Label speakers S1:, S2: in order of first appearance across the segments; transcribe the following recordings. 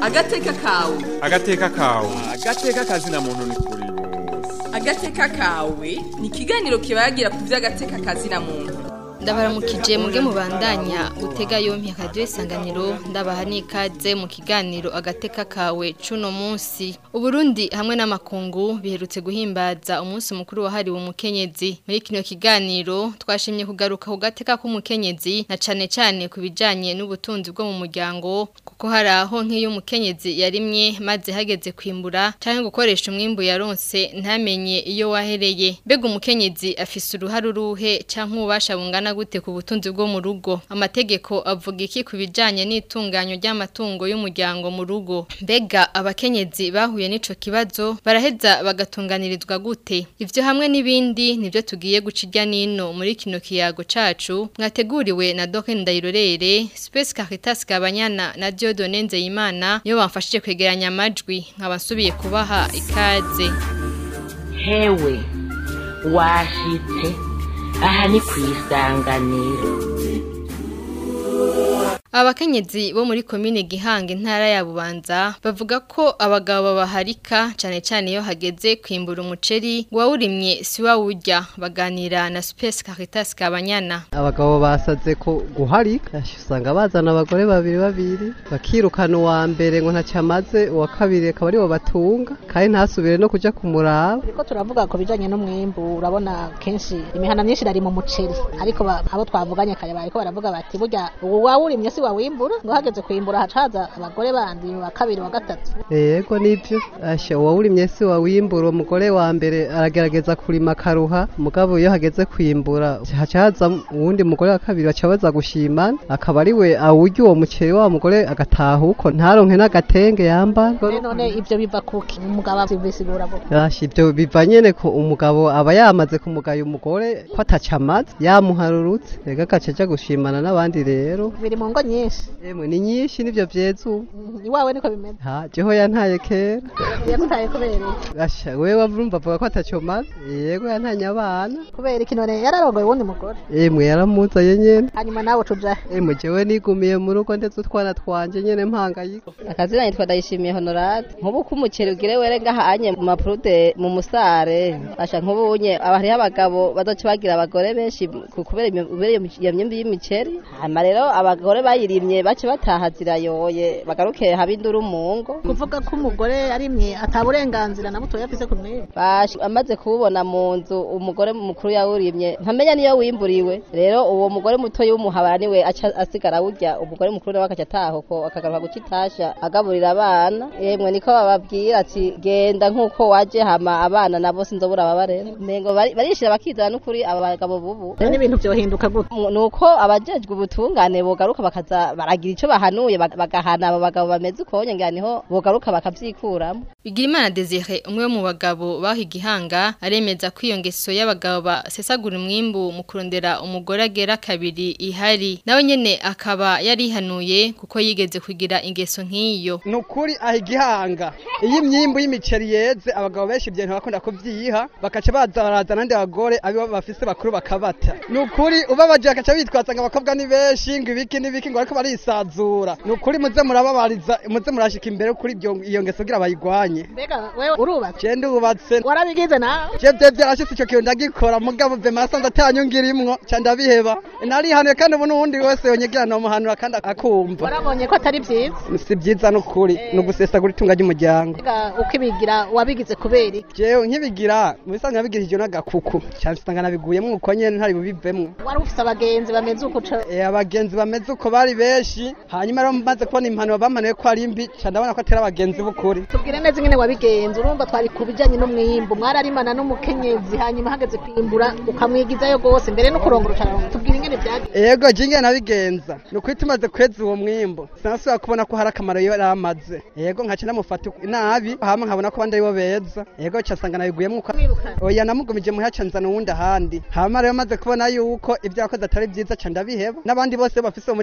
S1: agateka kawe
S2: agateka kawe
S3: agateka kazina muntu ni kuri
S1: agateka kawe ni ikiganiro kibagira ku by'agateka kazina muntu
S4: ndabaramukije muge mubandanya gutega yompi akadiyo isanganiro ndabaha n'ikaze mu kiganiro agateka kawe cuno munsi uburundi hamwe n'amakungu biherutse guhimbaza umunsi mukuru wahariwe umukenyezi muri kino kiganiro twashimye kugaruka ku gateka k'umukenyezi na cane cane ku bijanye n'ubutunzi bwo mu muryango kuko hari aho nk'iyo umukenyezi yarimye maze hageze kwimbura canke gukoresha umwimbu yaronse ntamenye iyo wahereye mbega umukenyezi afise uruhare uruhe canke ububasha bungana gute ku butunzi bwo mu rugo amategeko avuga iki ku bijanye n'itunganyo ry'amatungo y'umuryango mu rugo mbega abakenyezi bahuye n'ico kibazo baraheza bagatunganirizwa gute ivyo hamwe n'ibindi nivyo tugiye guca irya nino muri kino kiyago cacu mwateguriwe na Doke Ndayirorere Space Caritas Kabanyana na Dieudonne Nzeyimana niyo bamfashije kwegeranya amajwi nkaba nsubiye kubaha ikaze
S5: hewe washitse aha ni ku isanganiro
S4: Abakenyezi bo muri komine Gihanga intara ya Bubanza bavuga ko abagabo babaharika cane cane iyo hageze kwimbura umuceri wawurimye si wawurya baganira na Space Caritas Kabanyana
S6: abagabo basaze ko guharika usanga bazana abagore babiri babiri bakirukana uwa mbere ngo ntacyo amaze uwa kabiri akaba aribo batunga kandi ntasubire no kuja kumuraba
S7: Turiko turavuga ku bijanye n'umwimbu urabona kenshi imihana myinshi irari mu muceri ariko ba- abo twavuganye kare bariko baravuga bati burya ubu wawurimye si wawimbura ngo hageze kwimbura haca haza abagore bandi wa kabiri wa gatatu
S6: yego nivyo asha uwawurimye si wawimbura umugore wa mbere aragerageza kurima akaruha mugabo iyo hageze kwimbura haca haza uwundi mugore wa kabiri baca baza gushimana akaba ariwe awurya uwo muceri wa mugore agataha uko ntaronke n'agatenge yambara
S7: None none ivyo biva kuki umugabo abisigura gute
S6: Yashi ibyo biva nyene ko umugabo aba yamaze kumugaya umugore ko ataca amaze yamuharurutse rega agaca aja gushimana n'abandi rero
S7: biri mu ngo nyinshi
S6: emwe ni nyinshi nivyo vyeza ubu
S7: Mhm, iwawe niko bimeze
S6: ha jeho yantaye kera
S7: yagutaye kubera iki
S6: asha wewe urumva avuga ko ataco maze yego yantanye abana
S7: kubera iki none yararongoye uwundi mugore
S6: emwe yaramuzaye nyene
S7: hanyuma nawe tuja
S6: emwe jewe nigumiye mu rugo ndetse utwana twanje nyene mpangayiko
S8: akazina yitwa ndayishimiye honorade nk'ubu ko umuceri ugire were ngahanye mu mapurude mu musare asha nk'ubunye aba hariho abagabo bazoca bagira abagore benshi ku- kubera imyo- kubera iyo mic- iyo myumbi y'imiceri hama rero abagore bayirimye bace bataha zirayoye bagaruke haba induru mu ngo
S7: kuvuga ko umugore arimye ataburenganzira na butoya afise ku mwimbu
S8: Bash- amaze kuwubona mu nzu umugore mukuru yawurimye ntamenya niyo wimburiwe rero uwo mugore muto y'umuhabara niwe aca asigara awurya umugore mukuru nawe akaca ataha uko akagaruka guca itasha agaburira abana yemwe niko bababwira ati genda nk'uko waje hama abana nabo sinzobura ababarera mengo bari- barishira bakizana n'ukuri aba bagabo bubu
S7: rero n'ibintu vyohinduka gute
S8: Mu- nuko abajejwe ubutungane bogaruka bakaza baragira ico bahanuye bag- bagahana abo bagabo bameze ukonye ngira niho bogaruka bakavyikuramwo
S4: Bigirimana Desire umwe mu bagabo baho igihanga aremeza ko iyo ngeso y'abagabo basesagura umwimbu mu kurondera umugore agera kabiri ihari nawe nyene akaba yarihanuye kuko yigeze kugira ingeso nk'iyo
S9: ni ukuri aha igihanga iyo imyimbu y'imiceri yeze abagabo benshi ibyo bintu bakunda kubyiha bakaca baza baraza n'andi bagore abibo bafise bakuru bakabata ni ukuri ubabaje bakaca bitwaza ngo abakobwa ni benshi ngo ibiki n'ibiki ngo bariko barisazura ni ukuri muze murababariza muze murashika imbere kuri ibyo- iyo ngeso kugira bayigwanye
S7: mbega wewe urubatse
S9: je ndubatse
S7: warabigize nawe
S9: je vyo vyarashitse ico kintu ndagikora mugabo vema nasanze atanyungira imwo ca ndabiheba narihanuye kandi ubu n'uwundi wese yonyegera nomuhanura kandi akumva
S7: warabonye ko atari vyiza
S9: si vyiza n'ukuri ni ugusesagura itunga ry'umuryango
S7: mbega ukibigira wabigize kubera iki
S9: jewe nkibigira mu bisanzwe nabigirije n'agakuku cyane usanga nabiguyemo uko nyene ntari bubivemwo
S7: wari ufise abagenzi bameze uko uca
S9: Eh, abagenzi bameze uko bari benshi hanyuma rero maze kubona impanuro bamanuye ko ari mbi ca ndabona ko atari abagenzi b'ukuri
S7: tubwire neza ingene wabigenza urumva twari ku bijanye n'umwimbu mwararimana n'umukenyezi hanyuma hageze kwimbura ukamwigizayo gose mbere no kurongora ucaronka tubwire ingene vyagiye
S9: ego jinge nabigenza ni ukuri tumaze kweza uwo mwimbu sinasubira kubona ko hari akamaro yari amaze ego nkaca namufata nabi hama nkabona ko abandi aribo beza ego ca nsanga nabiguyemo uko
S7: Mwirukana.
S9: oya namugumije muhira ca nzana uwundi ahandi hama rero maze kubona yuko ibyo yakoze atari vyiza ca ndabiheba n'abandi bose bafise uwo mutima nubaha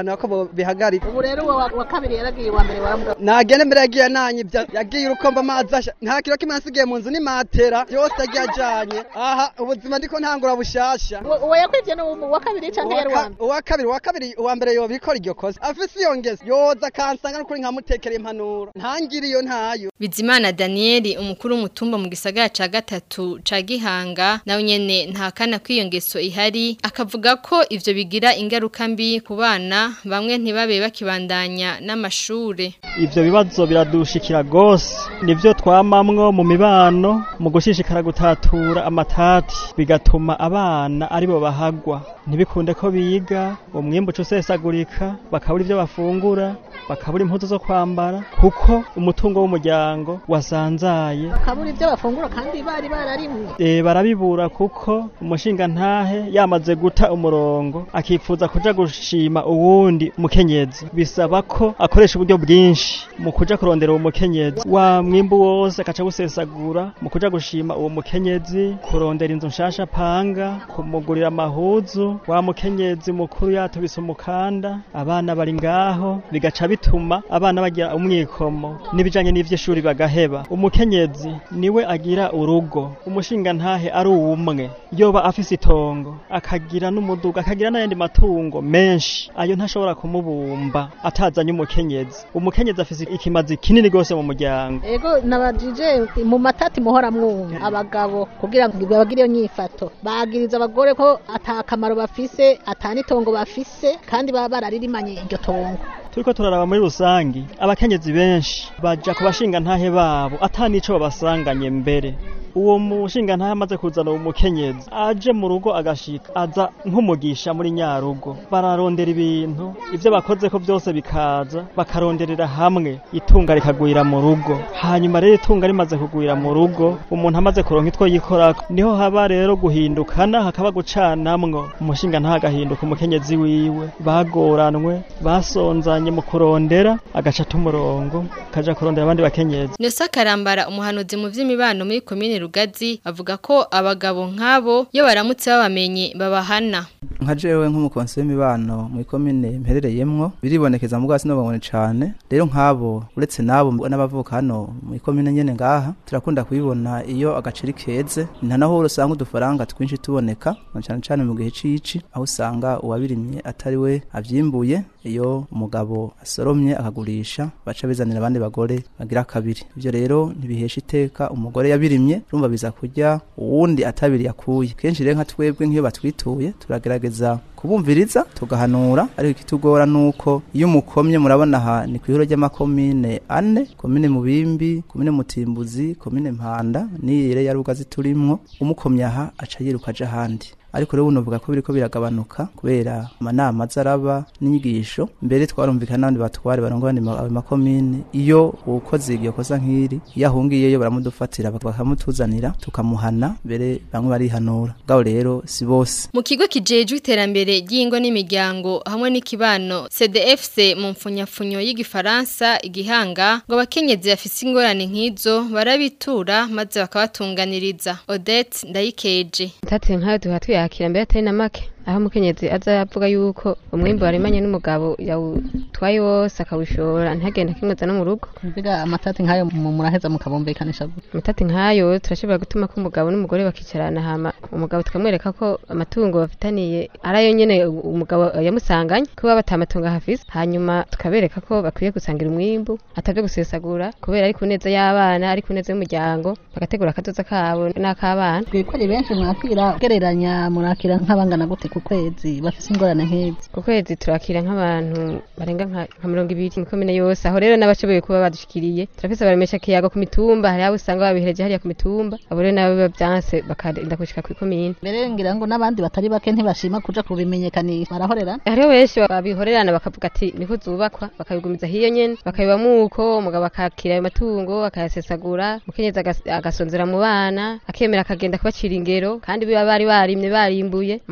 S9: nobahanura ko bobihagarika
S7: ubu rero uwo wa- wa kabiri yaragiye uwa mbere waramuga
S9: nagende mbere yagiye nanyivya yagiye urukomba amazi asha nta kiro kimwe nasigaye mu nzu ni matera yose yagiye ajanye aha ubuzima ndiko ntangura bushasha
S7: uwo uwo yakwivye ni uwa kabiri canke yari uwa mbere
S9: uwa kabiri uwa kabiri uwa mbere yobikora iryo kosa afise iyo ngeso yoza akansanga n'ukuri nkamutekera impanuro ntangire iyo ntayo
S4: Bizimana Daniel umukuru w'umutumba mu gisagara ca gatatu ca Gihanga nawe nyene ntakana kwiyo ngeso ihari akavuga ko ivyo bigira ingaruka mbi ku bana bamwe ntibabe bakibandanya n'amashure
S2: ivyo bibazo biradushikira gose nivyo twamamwo mu mibano mu gushishikara gutatura amatati bigatuma abana aribo bahagwa ntibikunde ko biga umwimbu uca usesagurika bakabura ivyo bafungura bakabura impuzu zo kwambara kuko umutungo w'umuryango wasanzaye
S7: kabura ivyo bafungura kandi bari bararimwe
S2: e, barabibura kuko umushinga ntahe yamaze guta umurongo akifuza kuja gushima uwundi mukenyezi bisaba ko akoresha uburyo bwinshi mu kuja kurondera uwo mukenyezi wa mwimbu wose akaca gusesagura mu kuja gushima uwo mukenyezi kurondera inzu nshasha panga kumugurira amahuzu wa mukenyezi mukuru yatubise umukanda abana bari ngaho bigaca bituma abana bagira umwikomo n'ibijanye n'ivy'ishuri bagaheba umukenyezi niwe agira urugo umushinga ntahe ari uwumwe yoba afise itongo akagira n'umuduga akagira n'ayandi matungo menshi ayo ntashobora kumubumba atazanye umukenyezi umukenyezi afise ikimazi kinini gose mu muryango
S7: ego nabajije mu matati muhora mwumva abagabo kugira ngo bagire iyo nyifato bagiriza abagore ko ata kamaro bafise ata n'itongo bafise kandi baba bararirimanye iryo tongo
S2: turiko turaraba muri rusangi abakenyezi benshi baja ku bashinga ntahe babo ata nico babasanganye mbere uwo mushinga ntahe amaze kuzana uwo mukenyezi aje mu rugo agashika aza nk'umugisha muri nyarugo bararondera ibintu ivyo bakoze ko byose bikaza bakaronderera hamwe itunga rikagwira mu rugo hanyuma rero itunga rimaze kugwira mu rugo umuntu amaze kuronka itwo yikorako niho haba rero guhindukana hakaba gucanamwo umushinga ntahe agahinduka umukenyezi wiwe bagoranwe basonzanye mu kurondera agaca umurongo kaja kurondera abandi bakenyezi
S4: Nesa Karambara umuhanuzi mu vy'imibano muri komine Rugazi avuga ko abagabo nk'abo iyo baramutse babamenye babahana
S10: nka jewe nk'umukonsi w'imibano muri komine mperereyemwo biribonekeza mu bwasi n'ababone cane rero nk'abo uretse n'abo n'abavuka hano muri komine nyene ngaha turakunda kubibona iyo agaceri keze nta naho usanga udufaranga twinshi tuboneka na cane cane mu gihe c'ici aho usanga uwabirimye atari we avyimbuye iyo umugabo asoromye akagurisha baca bizanira abandi bagore bagira kabiri ivyo rero ntibihesha iteka umugore yabirimye urumva biza kurya uwundi atabiri yakuye kenshi rero nka twebwe nk'iyo batwituye turagerageza kubumviriza tugahanura ariko ikitugora nuko iyo umukomye murabona aha ni kwihuro ry'amakomine ane komine mubimbi komine mutimbuzi komine mpanda niyire ya rugazi turimwo umukomye aha aca yiruka aja ahandi ariko rero unovuga ko biriko biragabanuka kubera amanama azaraba n'inyigisho mbere twarumvikana n'abandi batware barongora ayo makomine iyo ukoze iryo kosa nk'iri iyo ahungiyeyo baramudufatira bakamutuzanira tukamuhana mbere bamwe barihanura bwabo rero si bose
S4: Mu kigo kijejwe iterambere ry'ingo n'imiryango hamwe n'ikibano CDFC mu mfunyafunyo y'igifaransa igihanga ngo abakenyezi bafise ingorane nk'izo barabitura maze bakabatunganiriza Odette Ndayikeje
S11: Tate nkayo duha tuyakira mbere atari na make aho umukenyezi aza avuga yuko umwimbu warimanye n'umugabo yawutwaye wose akawushora ntagenda kimweza no mu rugo
S7: kuvuga amatati nk'ayo mu- muraheza mukabumvikanisha gute
S11: amatati nk'ayo turashobora gutuma ko umugabo n'umugore bakicarana hama umugabo tukamwereka ko amatungo bafitaniye ari ayo nyene umugabo yamusanganye kuba batamatungo hafise hanyuma tukabereka ko bakwiye gusangira umwimbu atavyo gusesagura kubera ari ku neza y'abana ari ku neza y'umuryango bagategura akazoza kabo n'ak'abana
S7: twebwe ni benshi mwakira ugereranya murakira nk'abangana gute ku kwezi bafise ingorane nk'izi
S11: ku kwezi turakira nk'abantu barenga nka nka mirongo ibiri mu komine yose aho rero n'abashoboye kuba badushikiriye turafise abaremesha kiyago ku mitumba hari abo usanga babihereje hariya ku mitumba abo rero nabo biba vyanse bakarinda gushika ku komine
S7: mbere ngira ngo n'abandi batari bake ntibashima kuja kubimenyekanisha barahorera
S11: hariho benshi babihorerana bakavuga ati niko zubakwa bakabigumiza hiyo nyene bakabibamwo uko umugabo akakira ayo matungo akayasesagura umukenyezi agas- agasonzera mu bana akemera akagenda kubacira ingero kandi biba bari barimye barimbuye mugabo ugasanga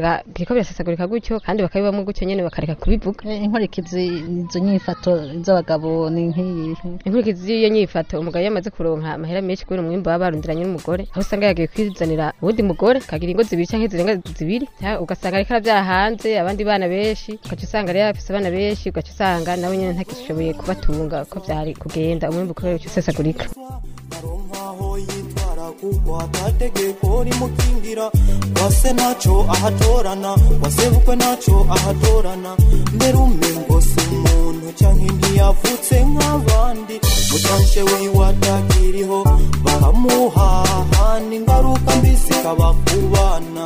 S11: ugasanga biriko birasesagurika gutyo kandi bakabibamwo gutyo nyene bakareka kubivuga
S7: inkurikizi izo nyifato z'abagabo ni nk'iyi
S11: inkurikizi y'iyo nyifato umugabo yamaze kuronka amahera menshi kubera umwimbu baba barundiranye n'umugore aho usanga yagiye kwizanira uwundi mugore akagira ingo zibiri canke zirenga zibiri ya, ugasanga ariko aravyara hanze abandi bana benshi ugaca usanga rero afise abana benshi ugaca usanga nawe nyene ntagishoboye kubatunga ko vyari kugenda umwimbu kubera uca usesagurika
S12: amategeko rimukingira wase naco ahatorana wasebukwe naco ahatorana mbere umengo si umuntu canke ntiyavutse nk'abandi mutanshe wiwe atakiriho baramuhahana ingaruka mbi zikaba ku bana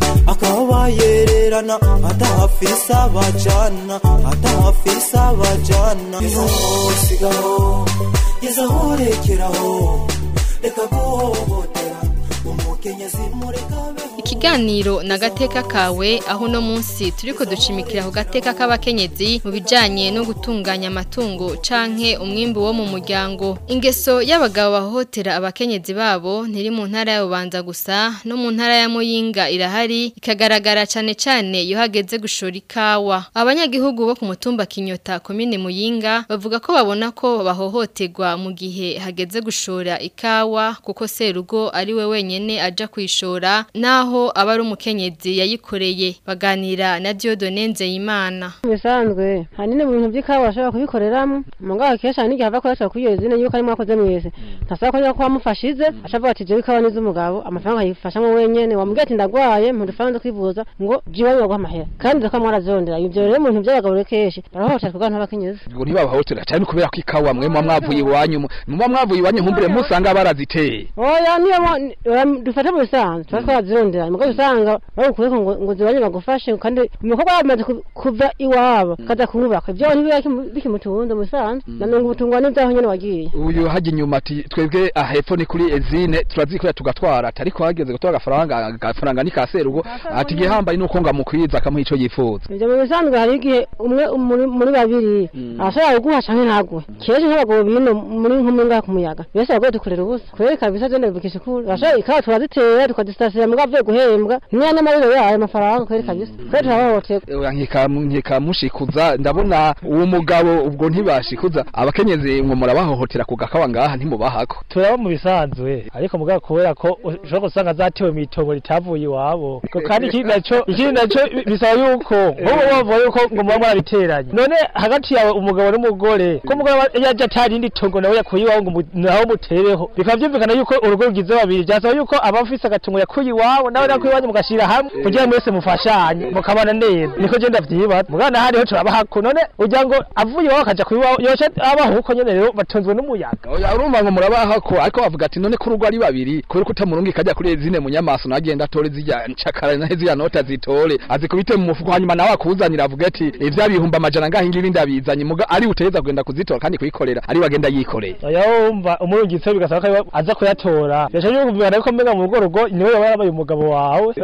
S12: akaba yererana atahafise abajana atahafise abajana yezaho sigaho yezaho rekeraho reka guhohotera umukenyezi mureka
S4: Ikiganiro na gateka kawe aho no munsi turiko ducimikira ku gateka k'abakenyezi mu bijanye no gutunganya amatungo canke umwimbu wo mu muryango. Ingeso y'abagabo bahohotera abakenyezi babo ntiri mu ntara ya Bubanza gusa no mu ntara ya Muyinga irahari ikagaragara cane cane iyo hageze gushora ikawa. Abanyagihugu bo ku mutumba Kinyota komine Muyinga bavuga ko babona ko bahohoterwa mu gihe hageze gushora ikawa kuko serugo ari we wenyene aja kwishora naho aba ari umukenyezi yayikoreye baganira na Dieudonne Nzeyimana
S11: bisanzwe hanini mu bintu by'ikawa bashobora kubikoreramo mugabo kenshi hari n'igihe ava akoresha kuri iyo zine yuko ari mwakoze mwese ntasaba ko yuko wamufashize ashavuga ati jewe ikawa n'iz'umugabo amafaranga yifashamo wenyene wamubwira ati ndagwaye mu dufaranga kwivuza ngo jiwe baguha amahera kandi zako mwarazondera ivyo rero mu bintu by'abagabo rero kenshi barahohotera kubwa n'abakenyezi
S3: ngo ntibabahotera cyane kubera ko ikawa mwe muba mwavuye iwanyu muba mwavuye iwanyu nkumbure musanga baraziteye
S11: oya niyo dufate mu bisanzwe tuba twazirondera mugabo usanga bagukuyeko ngo ngo zibanye bagufashe kandi umukobwa yamaze kuva iwabo kaza kumubaka ibyo ntibiba bikimutunze mu bisanzwe nanone ubutungwa n'ibyaho nyene wagiye
S3: uyu hajya inyuma ati twebwe ahepfo ni kuri ezine turazikorera tugatwara ariko hageze gutora agafaranga agafaranga ni ka serugo ati igihambaye nuko ngo amukwiza akamuha ico yifuza
S11: ivyo mu bisanzwe hari igihe umwe muri babiri arashobora kuguha canke ntaguhe kenshi nk'abagabo bino muri nk'umwe ngaha ku muyaga bese abagore dukorera ubusa kubera kabisa je ndabikisha ukuri arashobora ikawa turazitera tukazisasira mugabo avuye guhembwa niyo n'amariro yayo amafaranga kubera kabisa kubera turabahoterwa
S3: nkikamushikuza ndabona uwo mugabo ubwo ntibashikuza abakenyezi ngo murabahohotera ku gakawa ngaha ntimubahako
S13: turaba mu bisanzwe ariko mugabo kubera ko ushobora gusanga zatewe mu itongo ritavuye iwabo kandi ikindi naco ikindi naco bisaba yuko nk'ubu bavuga yuko ngo muba mwarabiteranye none hagati yawe umugabo n'umugore ko umugabo yaje atari indi tongo nawe yakuye iwabo ngo naho mutereho bikaba byumvikana yuko urugo rugize babiri byasaba yuko aba afise agatongo yakuye iwabo nawe nakuye iwanyu mugashira hamwe kugira mwese mufashanye mukabana neza niko je ndavyibaza mugana hariho turabahako none ugira ngo avuye iwabo akaja kuyiwabo yoca abaho uko nyene rero batunzwe n'umuyaga
S3: oya urumva ngo murabahako ariko bavuga ati none ko urugo ari babiri kubera ko utamurunga ikajya kuri zine munyamaso nagenda atore zirya ncakara nahe zirya nota zitore azikubite mu mufuko hanyuma nawe akuzanira avuga ati ivya bihumba amajana ngaho ingibi ndabizanye muga ari uteza kugenda kuzitora kandi kuyikorera ari bagenda yikoreye
S13: oya wumva umurungitse bigasaba ko aza kuyatora yaje yumvikana ko mbenga mu rugo rugo niwe yaba yabaye umugabo wawe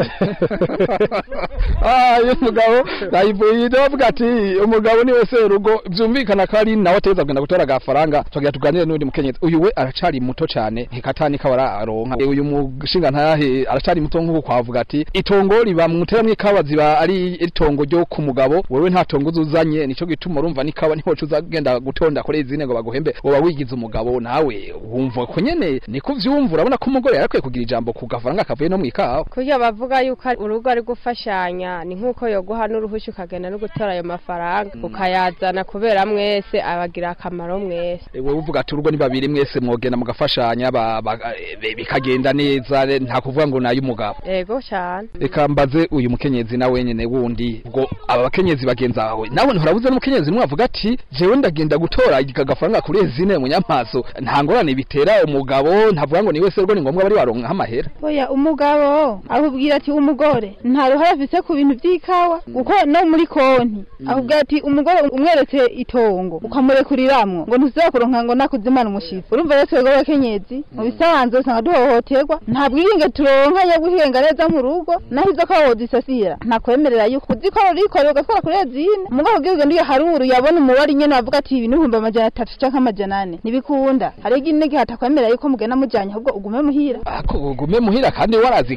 S3: ah uyu mugabo nayivuye ndavuga ati umugabo niwe se urugo byumvikana ko ari nawe ateza kugenda gutora agafaranga tugira tuganire n'undi mukenyezi uyu we aracari muto cyane hikatani kabara aronka uyu mushinga ntahe aracari muto nk'uko kwavuga ati itongo riba muteramwe ikawa ziba ari itongo ryo ku mugabo wewe nta tongo uzuzanye nico gituma urumva nikawa niho uzagenda gutonda kuri izine ngo baguhembe woba wigize umugabo nawe wumva ko nyene niko vyumva urabona ko umugore yarakwiye kugira ijambo ku gafaranga kavuye no mu ikawa
S11: kurya bavuga yuko urugo ari gufashanya ni nk'uko yoguha n'uruhushya ukagenda no gutora ayo mafaranga ukayazana kubera mwese abagira akamaro mwese
S3: wowe uvuga ati urugo ni babiri mwese mwogenda mugafashanya bikagenda neza nta kuvuga ngo nayo umugabo
S11: yego cyane
S3: reka mbaze uyu mukenyezi na wenyene wundi ubwo aba bakenyezi bagenza wawe nawe nturabuze n'umukenyezi nimwe avuga ati jewe ndagenda gutora agafaranga kuri ezine munyamaso nta ngorane bitera umugabo ntavuga ngo ni wese rwo ni ngombwa bari baronka amahera
S14: oya umugabo akubwira ati umugore nta ruhare afise ku bintu by'ikawa kuko no muri konti akubwira ati umugore umweretse itongo ukamurekuriramo ngo ntuzira kuronka ngo nakuzimana umushitsi urumva rero twebwe abakenyezi mu bisanzwe usanga duhohoterwa nta bwiringe turonka yo guhinga neza mu rugo naho izo kawa wozisasira ntakwemerera yuko uzikora urikorera ugatwara kuri ezine umugabo ubwira ugenda iyo haruru yabona umubare nyene avuga ati ibi n'ibihumbi amajana atatu canke amajana ane ntibikunda hari igihe n'igihe atakwemerera yuko mugenda mujanye ahubwo ugume muhira
S3: ako ugume muhira kandi warazikoreye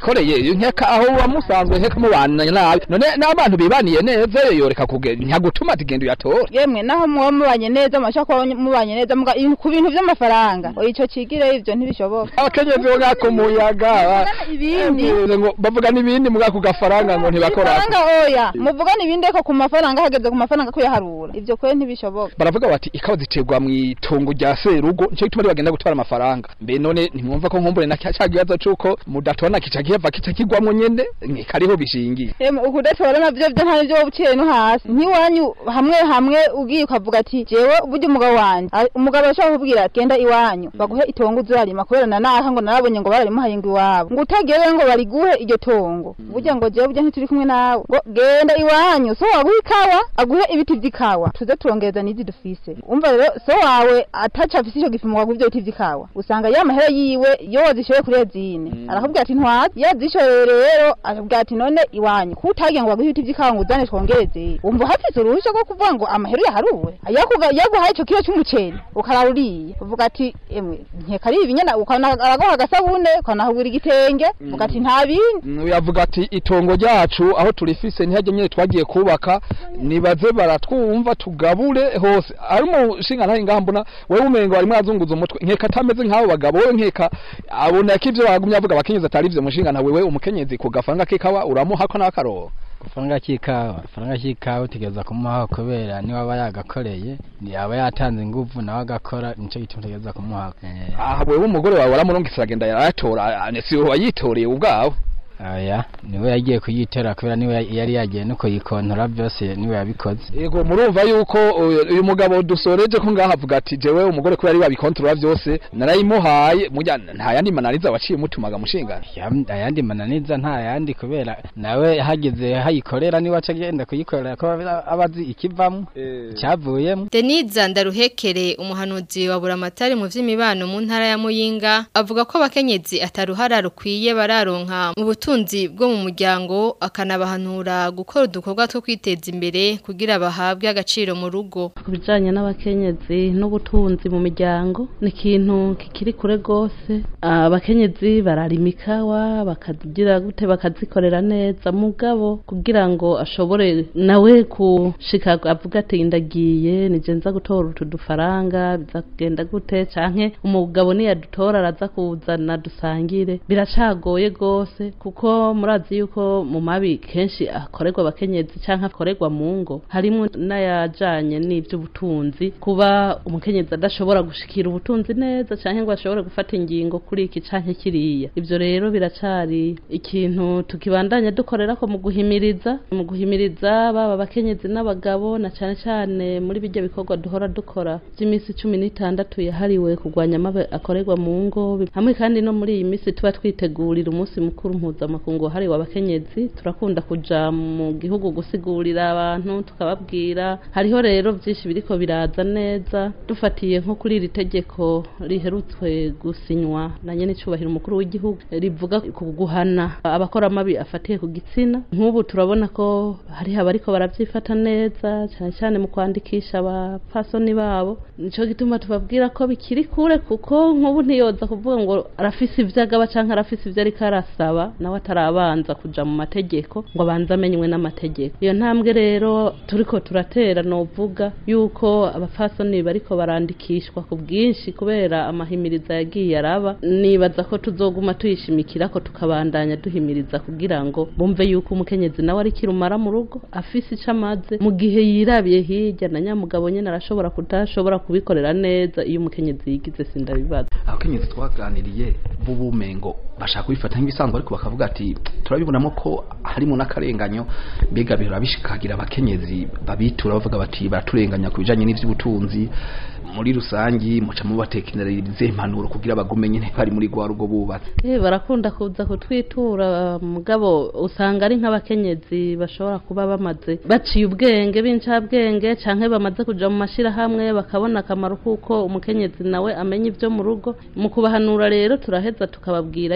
S3: nkeka aho wamusanzwe nkeka mubana nabi none n'abantu bibaniye neza yoreka kugenda ntagutuma ati genda uyatora
S14: yemwe naho muba mubanye neza mashaka kuba mubanye neza muga ibintu- ku bintu vy'amafaranga oya ico kigire ivyo ntibishoboka
S3: abakenyezi bo ngako muyaga
S14: ibindi
S3: ngo bavuga n'ibindi muga ku gafaranga ngo ntibakora
S14: ifaranga oya muvugana ibindi ko ku mafaranga hageze ku mafaranga kuyaharura ivyo kwe ntibishoboka
S3: baravuga bati ikawa ziterwa mu itongo rya serugo nico gituma bagenda gutwara amafaranga mbe none ntimwumva ko nkumbure na cya kibazo c'uko mudatona kica giheva kica kigwamwo nyene ni kariho bishingiye
S14: Yemwe ukudatora navyo vyo nta nivyo buciye no hasi nk'iwanyu hamwe hamwe ugiye ukavuga ati jewe burya umugabo wanje a- umugabo ashobora kubwira ati genda iwanyu baguhe itongo uzarima kubera na naha ngo narabonye ngo bararimuhaye ngo iwabo ngo utagewe ngo bariguhe iryo tongo burya ngo jewe burya ntituri kumwe nawe ngo genda iwanyu so waguhe ikawa aguhe ibiti vy'ikawa tuze turongereza n'izi dufise umva rero so wawe ataca afise ico gipimo ngo aguhe ivyo biti vy'ikawa usanga ya mahera yiwe yo wazishoye kuri ezine arakubwira ati ntwazi yazishoye rero akabwira ati none iwanyu ko utagiye ngo baguhe ibiti vy'ikawa ngo uzane twongereze wumva uhafise uruhusha rwo kuvuga ngo amahera yaharuwe Yakuga- yaguhaye ico kiro c'umuceri ukarara uriye uvuga ati emwe nkeka ari ibi nyene ukana- araguha agasabune ukanahagura igitenge uvuga ati nta bindi
S3: yavuga ati itongo ryacu aho turifise ntihajye nyine twagiye kubaka nibaze baratwumva tugabure hose ari umushinga ntahe ngaha mbona wewe umengo barimo arazunguza umutwe nkeka atameze nk'abo bagabo wewe nkeka abona ko ivyo bagumye avuga abakenyezi atari ivyo mushinga ntawe wewe umukenyezi ku gafaranga k'ikawa uramuhako n'akaroho
S15: ifaranga cy'ikawa ifaranga cy'ikawa utegereza kumuha kubera niba aba yagakoreye yaba yatanze ingufu nawe agakora nicyo gituma utegereza kumuha
S3: aha wewe umugore wawe waramurungitse aragenda yarayatora si wowe wayitoreye ubwawe
S15: aya niwe yagiye kuyitera kubera niwe yari yagiye no kuyikontora byose niwe yabikoze
S3: yego murumva yuko uyu uyu mugabo dusoreje ko ngaha avuga ati jewe umugore kubera ari wabikontorora byose narayimuhaye mujya nta yandi mananiza waciye mutumaga mushingana
S15: Yam- ayandi mananiza nta yandi kubera nawe hageze hayikorera niwe aca agenda kuyikorera ko aba- aba azi ikivamo icyavuyemo
S4: Deniza Ndaruhekere umuhanuzi wa Buramatari mu vy'imibano mu ntara ya Muyinga avuga ko abakenyezi ataruhara rukwiye bararonka mu butunzi bwo mu muryango akanabahanura gukora udukorwa two kwiteza imbere kugira bahabwe agaciro mu rugo
S16: ku bijyanye n'abakenyezi n'ubutunzi mu miryango ni ikintu kikiri kure rwose Ah, abakenyezi bararima ikawa bakagira gute bakazikorera neza mugabo kugira ngo ashobore nawe kushika avuga ati ndagiye nije nza gutora utu dufaranga biza kugenda gute canke umugabo niyadutora araza kuzana dusangire biracagoye rwose kuko murazi yuko mu mabi kenshi akorerwa abakenyezi canke akorerwa mu ngo harimo n'ayajanye n'ivy'ubutunzi kuba umukenyezi adashobora gushikira ubutunzi neza canke ngo ashobore gufata ingingo kuri iki canke kiriya ivyo rero biracari ikintu tukibandanya dukorerako mu guhimiriza mu guhimiriza baba abakenyezi n'abagabo na cane cane muri bijya bikorwa duhora dukora vy'imisi cumi n'itandatu yahariwe kurwanya amabi akorerwa mu ngo hamwe kandi no muri iyi misi tuba twitegurira umunsi mukuru mpuzamakungu wahariwe abakenyezi turakunda kuja mu gihugu gusigurira abantu tukababwira hariho rero vyinshi biriko biraza neza dufatiye nko kuri iri tegeko riherutswe gusinywa na nyene icubahiro umukuru w'igihugu rivuga ku guhana abakora amabi afatiye ku gitsina nk'ubu turabona ko hariho abariko baravyifata neza cyane cyane mu kwandikisha abapfasoni babo nico gituma tubabwira ko bikiri kure kuko nk'ubu ntiyoza kuvuga ngo arafise ivyo agaba canke arafise ivyo ariko arasaba nawe atarabanza kuja mu mategeko ngo abanze amenywe n'amategeko iyo ntambwe rero turiko turatera novuga yuko abapfasoni bariko barandikishwa ku bwinshi kubera amahimiriza yagiye araba nibaza ko tuzoguma tuyishimikira ko tukabandanya duhimiriza kugira ngo bumve yuko umukenyezi nawe ari kirumara mu rugo afise ico amaze mu gihe yirabiye hirya na nyamugabo nyene arashobora kudashobora kubikorera neza iyo umukenyezi yigize sindabibaza
S3: abakenyezi twaganiriye b'ubumengo bashaka kubifata nk'ibisanzwe ariko bakavuga ati turabibonamo ko harimo n'akarenganyo mbega bihora bishikagira abakenyezi babitura bavuga bati baraturenganya ku bijanye n'ivy'ubutunzi muri rusangi muca mubatekereza impanuro kugira bagume nyene bari muri rwa rugo bubatse
S16: Eh barakunda kuza kutwitura mugabo usanga ari nk'abakenyezi bashobora kuba bamaze baciye ubwenge b'incabwenge canke bamaze kuja mu mashirahamwe bakabona akamaro kuko umukenyezi nawe amenya ivyo mu rugo mu kubahanura rero turaheza tukababwira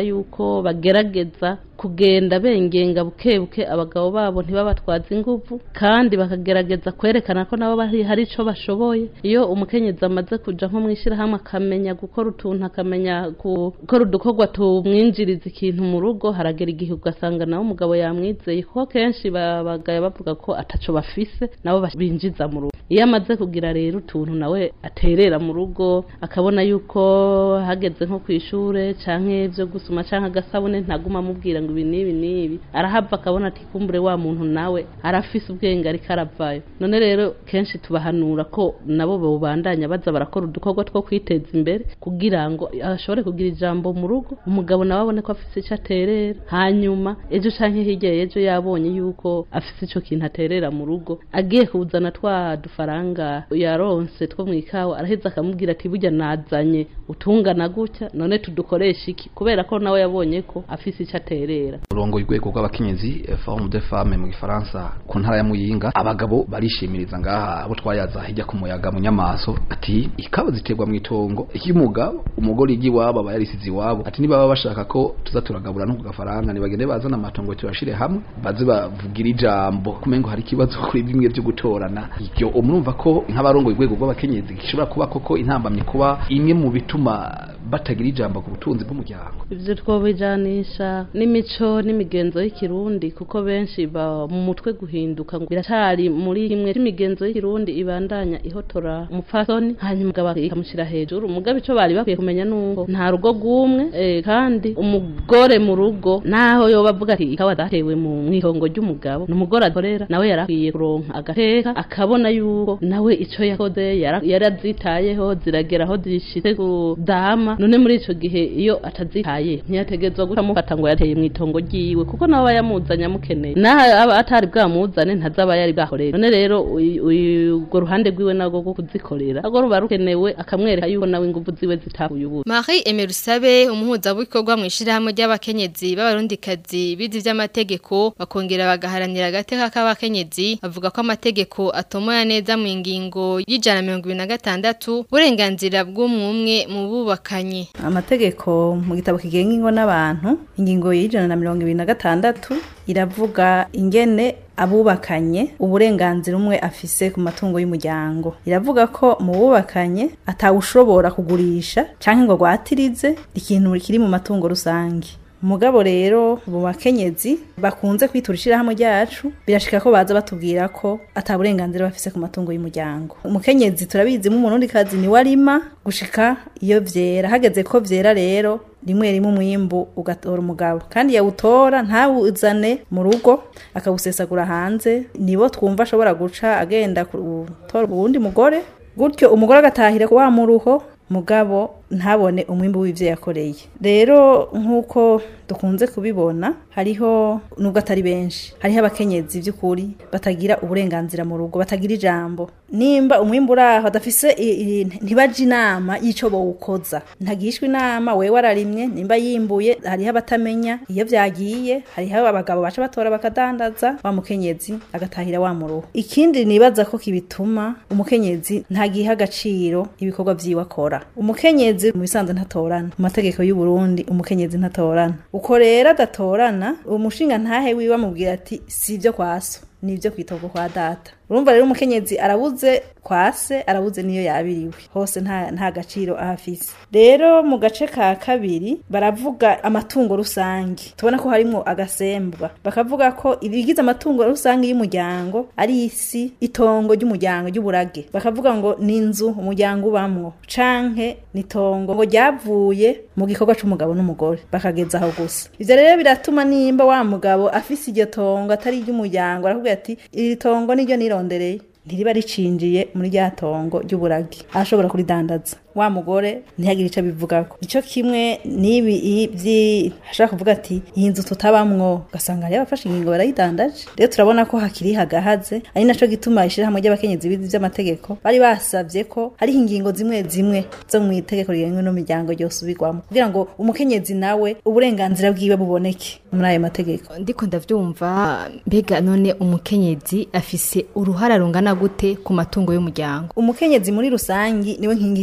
S16: yuko bagerageza kugenda bengenga buke buke abagabo babo ntibabatwaze inguvu kandi bakagerageza kwerekana ko nabo bari hari ico bashoboye iyo umukenyezi amaze kuja nko mwishirahamwe akamenya gukora utuntu akamenya gukora udukorwa tumwinjiriza ikintu mu rugo haragera igihe ugasanga nawe umugabo yamwizeye kuko kenshi babagaye bavuga ko ataco bafise nabo binjiza mu rugo iyo amaze kugira rero utuntu nawe aterera mu rugo akabona yuko hageze nko kwishure canke vyo gusuma canke agasabune ntaguma amubwira ngo ibi n'ibi n'ibi arahava akabona ati kumbure wa muntu nawe arafise ubwenge ariko aravayo none rero kenshi tubahanura ko nabo bobandanya baza barakora udukorwa two kwiteza imbere kugira ngo ashobore kugira ijambo mu rugo umugabo nawe abone ko afise ico aterera hanyuma ejo canke hirya ejo yabonye yuko afise ico kintu aterera mu rugo agiye kuzana twa dufaranga yaronse two mwikawa araheza akamubwira ati burya nazanye utungana gutya none tudukoresha iki kubera ko nawe yabonye ko afise ico aterera
S3: urongo urwego rw'abakenyezi forum de femme mu gifaransa ku ntara ya muyinga abagabo barishimiriza ngaha abo twayaza hirya ku muyaga mu nyamaso ati ikawa ziterwa mu itongo icy'umugabo umugore igi iwabo aba yarisize iwabo ati niba baba bashaka ko tuza turagabura no ku gafaranga nibagende bazana amatongo turashire hamwe baze bavugira ijambo kumengo hari ikibazo kuri bimwe byo gutorana ibyo umurumva ko nk'abarongo urwego rw'abakenyezi gishobora kuba koko intambamye kuba imwe mu bituma batagira ijambo ku butunzi bw'umuryango
S16: ivyo twobijanisha n'imico n'imigenzo y'ikirundi kuko benshi ba mu mutwe guhinduka ngo biracari muri imwe c'imigenzo y'ikirundi ibandanya ihotora umupfasoni hanyuma umugabo ikamushira hejuru umugabo ico bari bakwiye kumenya nuko nta rugo rw'umwe eh, kandi umugore mu rugo naho yoba avuga ati ikawa zatewe mu mwitongo ry'umugabo n'umugore akorera nawe yarakwiye kuronka agateka akabona yuko nawe ico yakoze yara- yarazitayeho ziragera aho zishitse kudama none muri ico gihe iyo atazitaye ntiyategezwa guca mufata ngo yateye mu itongo ryiwe kuko nawe aba yamuzanye amukeneye naho aba atari bwamuzane ntazaba yari bwakorera none rero uyu- uyu- urwo ruhande rwiwe nagwo rwo kuzikorera nagwo ruba rukenewe akamwereka yuko nawe inguvu ziwe zitahuye ubusa
S4: Marie Emerusabe umuhuzabikorwa mu ishirahamwe ry'abakenyezi b'abarundikazi bizi vy'amategeko bakongera bagaharanira agateka k'abakenyezi bavuga ko amategeko atomoya neza mu ngingo y'ijana na mirongo ibiri na gatandatu uburenganzira bw'umwumwe mu bubakanye
S17: amategeko mu gitabo kigenga ingo n'abantu ingingo y'ijana na mirongo ibiri na gatandatu iravuga ingene abubakanye uburenganzira umwe afise ku matungo y'umuryango iravuga ko mu bubakanye atawushobora kugurisha canke ngo agwatirize ikintu kiri mu matungo rusange umugabo rero mu bakenyezi bakunze kwitura ishirahamwe ryacu birashika ko baza batubwira ko ata burenganzira bafise ku matungo y'umuryango umukenyezi turabizi mu murundi kazi ni warima gushika iyo vyera hageze ko vyera rero rimwe rimwe umwimbu ugatora umugabo kandi yawutora ntawuzane mu rugo akawusesagura hanze nibo twumva ashobora guca agenda gutora uwundi mugore gutyo umugore agatahira wa muruho mugabo ntabone umwimbu w'ivyo yakoreye rero nk'uko dukunze kubibona hariho nubwo atari benshi hariho abakenyezi by'ukuri batagira uburenganzira mu rugo batagira ijambo nimba umwimbu uraho adafise i- i- ntibaje inama y'ico bowukoza ntagishwa inama wewe wararimye nimba yimbuye hariho abatamenya iyo vyagiye hariho abagabo baca batora bakadandaza wa mukenyezi agatahira wa muruho ikindi nibaza ko kibituma umukenyezi ntagiha agaciro ibikorwa vyiwe akora umukenyezi mu bisanzwe ntatorana mu mategeko y'u Burundi umukenyezi ntatorana uko rero adatorana umushinga ntahe wiwe amubwira ati sivyo kwaso nivyo kwitogo kwa data urumva rero umukenyezi arabuze kwase arabuze niyo yabiriwe hose nta nta gaciro ahafise rero mu gace ka kabiri baravuga amatungo rusange tubona ko harimo agasembwa bakavuga ko ibigize amatungo rusange y'umuryango ari isi itongo ry'umuryango ry'uburage bakavuga ngo ni inzu umuryango ubamwo canke ni itongo ngo ryavuye mu gikorwa c'umugabo n'umugore bakageza aho gusa ivyo rero biratuma nimba wa mugabo afise iryo tongo atari iry'umuryango arakubwira ati iri tongo niryo nirondereye ntiriba ricinjiye muri rya tongo ry'uburagi arashobora kuridandaza wa mugore ntihagire ico abivugako ico kimwe n'ibi i- vyi ashaka kuvuga ati iyi nzu tutabamwo ugasanga hariho abafashe ingingo barayidandaje rero turabona ko hakiri hagahaze ari naco gituma ishirahamwe ry'abakenyezi bizi vy'amategeko bari basavye ko hariho ingingo zimwe zimwe zo mu itegeko rigenwe n'umuryango ryosubirwamo kugira ngo umukenyezi nawe uburenganzira bwiwe buboneke muri ayo mategeko
S4: ndiko ndavyumva mbega none umukenyezi afise uruhara rungana gute ku matungo y'umuryango
S17: umukenyezi muri rusangi niwe nkingi y'urugo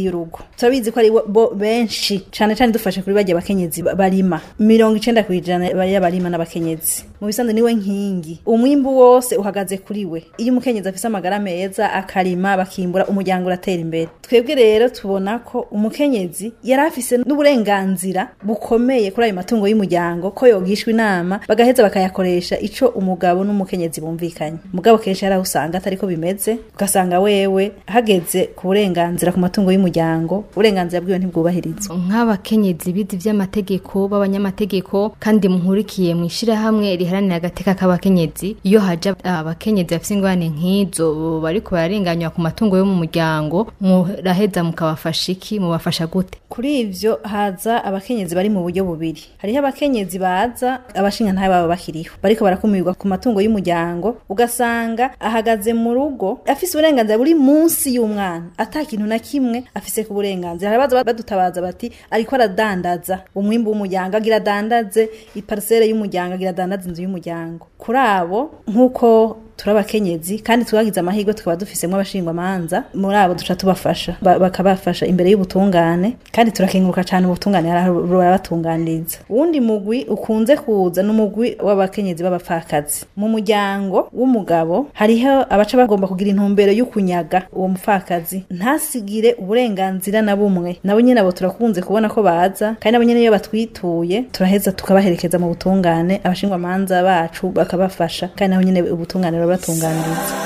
S17: turabizi ko ari bo- bo benshi cane cane dufashe kuri barya bakenyezi ba- barima mirongo icenda kw'ijana y'abarima n'abakenyezi mu bisanzwe niwe nkingi umwimbu wose uhagaze kuri we iyo umukenyezi afise amagara meza akarima bakimbura umuryango uratera imbere twebwe rero tubona ko umukenyezi yari afise n'uburenganzira bukomeye kuri ayo matungo y'umuryango ko yogishwa inama bagaheza bakayakoresha ico umugabo n'umukenyezi bumvikanye mugabo kenshi hari aho usanga atariko bimeze ugasanga wewe hageze ku burenganzira ku matungo y'umuryango uburenganzira bwiwe ntibwubahirizwa
S4: nk'abakenyezi bizi vy'amategeko b'abanyamategeko kandi muhurikiye mu ishirahamwe riharanira agateka k'abakenyezi iyo haja abakenyezi bafise ingorane nk'izo bariko bararenganywa ku matungo yo mu muryango muraheza mukabafasha iki mubafasha gute
S17: kuri ivyo haza abakenyezi bari mu buryo bubiri hariho abakenyezi baza abashinga ntabe baba bakiriho bariko barakumirwa ku matungo y'umuryango ugasanga ahagaze mu rugo afise uburenganzira buri munsi y'umwana ata kintu na kimwe afise ku burenganzira hari abaza badutabaza bati ariko aradandaza umwimbu w'umuryango agira adandaze iparisere y'umuryango agira adandaze inzu y'umuryango kuri abo nk'uko turi abakenyezi kandi twagize amahirwe tukaba dufisemo abashingwamanza muri abo duca tubafasha ba- bakabafasha imbere y'ubutungane kandi turakenguruka cyane ubutungane barabatunganiriza uwundi mugwi ukunze kuza n'umugwi w'abakenyezi b'abapfakazi mu muryango w'umugabo hariho abaca bagomba kugira intumbero yo kunyaga uwo mupfakazi ntasigire uburenganzira na bumwe nabo nyene abo turakunze kubona ko baza kandi nabo nyene iyo batwituye turaheza tukabaherekeza mu butungane abashingwamanza bacu bakabafasha kandi nabo nyene ubutungane burabatunganiriza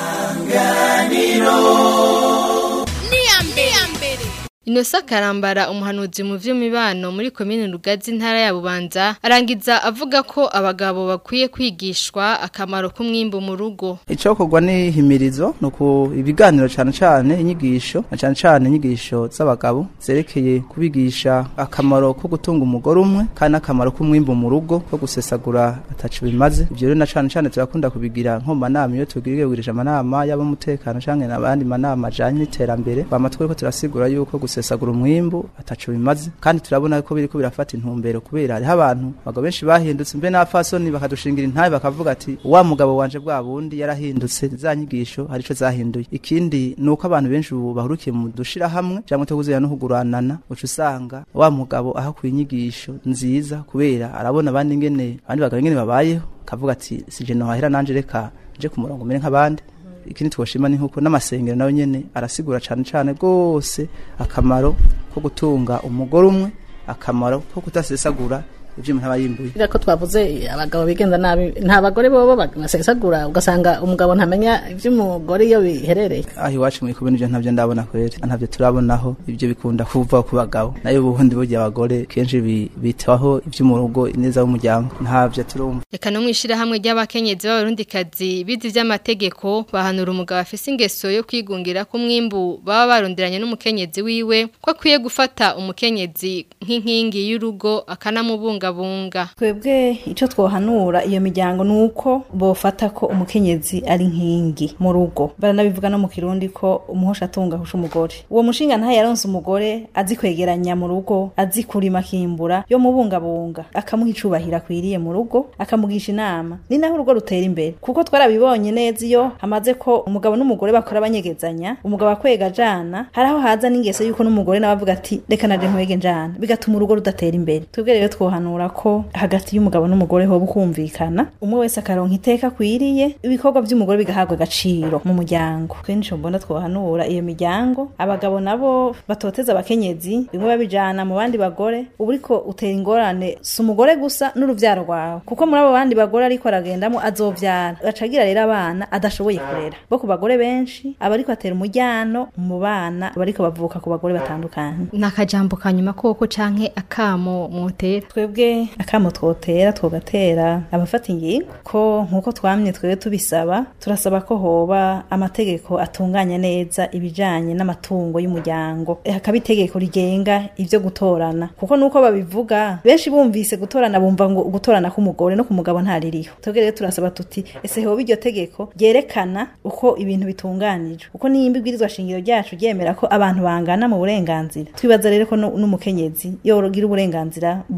S4: Inosa Karambara umuhanuzi mu vy'imibano muri komine Rugazi ntara ya Bubanza arangiza avuga ko abagabo bakwiye kwigishwa akamaro k'umwimbu mu rugo
S10: icokorwa ni himirizo nuko ibiganiro cane cane inyigisho na cane cane inyigisho z'abagabo zerekeye kubigisha akamaro ko gutunga umugore umwe kandi n'akamaro k'umwimbu mu rugo ko gusesagura ataco bimaze ivyo rero na cane cane turakunda kubigira nko mu manama iyo tugirigirije amanama y'abamutekano canke n'abandi manama ajanye n'iterambere bama twereko turasigura yuko gusesagura umwimbu ataco bimaze kandi turabona ko biriko birafata intumbero kubera hariho abantu abagabo benshi bahindutse mbe n'abafasoni bakadushingira intabe bakavuga ati wa mugabo wanje bwa bundi yarahindutse za nyigisho hari ico zahinduye ikindi ni uko abantu benshi ubu bahurukiye mu dushira hamwe cyangwa tukuzira no kuguranana uca usanga wa mugabo aho inyigisho nziza kubera arabona abandi ngene abandi bagabo ngene babayeho kavuga ati sije nohahera nanje reka nje ku murongo mere nk'abandi ikindi twoshima ni nkuko n'amasengero nayo nyene arasigura cane cane gose akamaro ko gutunga umugore umwe akamaro ko kutasesagura ivyo umuntu aba yimbuye
S7: Ira ko twavuze abagabo bigenza nabi nta bagore bobo basesagura ugasanga umugabo ntamenya ivy'umugore iyo biherereye
S10: aho iwacu mu ikubini ivyo ntavyo ndabona kweri ntavyo turabonaho ivyo bikunda kuva ku bagabo nayo ubundi burya abagore kenshi bi- bitaho ivyo mu rugo ineza y'umuryango ntavyo turumva
S4: Eka no mwishira hamwe ry'abakenyezi b'abarundikazi bizi vy'amategeko bahanura umugabo afise ingeso yo kwigungira ku mwimbu baba baronderanye n'umukenyezi wiwe ko akwiye gufata umukenyezi nk'inkingi y'urugo akanamubungabunga
S17: twebwe ico twohanura iyo miryango nuko bofata ko umukenyezi ari nkingi mu rugo baranabivuga no mu kirundi ko umuhosha atunga husha umugore uwo mushinga ntaye yaronse umugore azi kwegeranya mu rugo azi kurima akimbura yo mubungabunga akamuha icubahiro akwiriye mu rugo akamugisha inama ni naho urugo rutera imbere kuko twarabibonye neza iyo hamaze ko umugabo n'umugore bakora banyegezanya umugabo akwega ajana hari aho haza n'ingeso yuko n'umugore nawe avuga ati reka naje nkwege njana bigatuma urugo rudatera imbere twebwe rero twohanura ko hagati y'umugabo n'umugore hoba ukumvikana umwe wese akaronka iteka akwiriye ibikorwa by'umugore bigahabwa agaciro mu muryango kenshi mbona twohanura iyo miryango abagabo nabo batoteza abakenyezi bimwe babijana mu bandi bagore uba uriko utera ingorane si umugore gusa n'uruvyaro rwawe kuko muri abo bandi bagore ariko aragendamo azovyara acagira rero abana adashoboye kurera bo ku bagore benshi aba ariko atera umujyano mu bana bariko bavuka ku bagore batandukanye
S4: nakajambo kanyuma koko canke akamo mutera
S17: twebwe akamo twotera twogatera abafata ingingo ko nkuko twamye twebwe tubisaba turasaba ko hoba amategeko atunganya neza ibijanye n'amatungo y'umuryango Eh, hakaba itegeko rigenga ivyo gutorana kuko nuko babivuga benshi bumvise gutorana bumva ngo gutorana k'umugore no ku mugabo ntaririho twebwe rero turasaba tuti ese hoba iryo tegeko ryerekana uko ibintu bitunganijwe uko nimba ibwirizwa shingiro ryacu ryemera ko abantu bangana mu burenganzira twibaza rero ko nu- n'umukenyezi yogira uburenganzira bumwe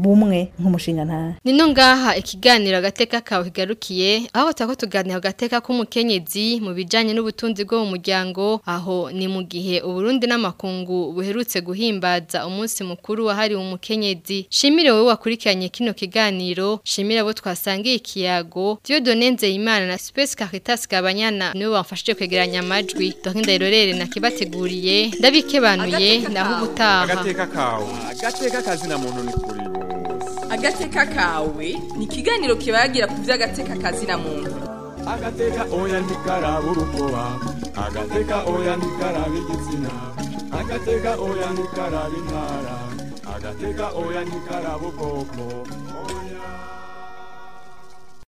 S17: nk'umushinga ntahe
S4: Nino ngaha ikiganiro agateka kawe kigarukiye aho tako tuganira agateka k'umukenyezi mu bijanye n'ubutunzi bwo mu muryango aho ni mu gihe uburundi n'amakungu buherutse guhimbaza umunsi mukuru wahariwe umukenyezi shimire wowe wakurikiranye kino kiganiro shimire abo twasangiye ikiyago Dieudonne Nzeyimana na Space Caritas Kabanyana niwe bamfashije kwegeranya amajwi Dorinda Irorere nakibateguriye ndabikebanuye naho ubutaha
S18: agateka kawe agateka kazina muntu ni kuri
S1: agateka kawe ni ikiganiro kibagira ku by'agateka kazina muntu
S18: agateka oya ntikaraba urukoba agateka oya ntikaraba igitsina agateka oya ntikaraba intara agateka oya ntikaraba ubwoko oya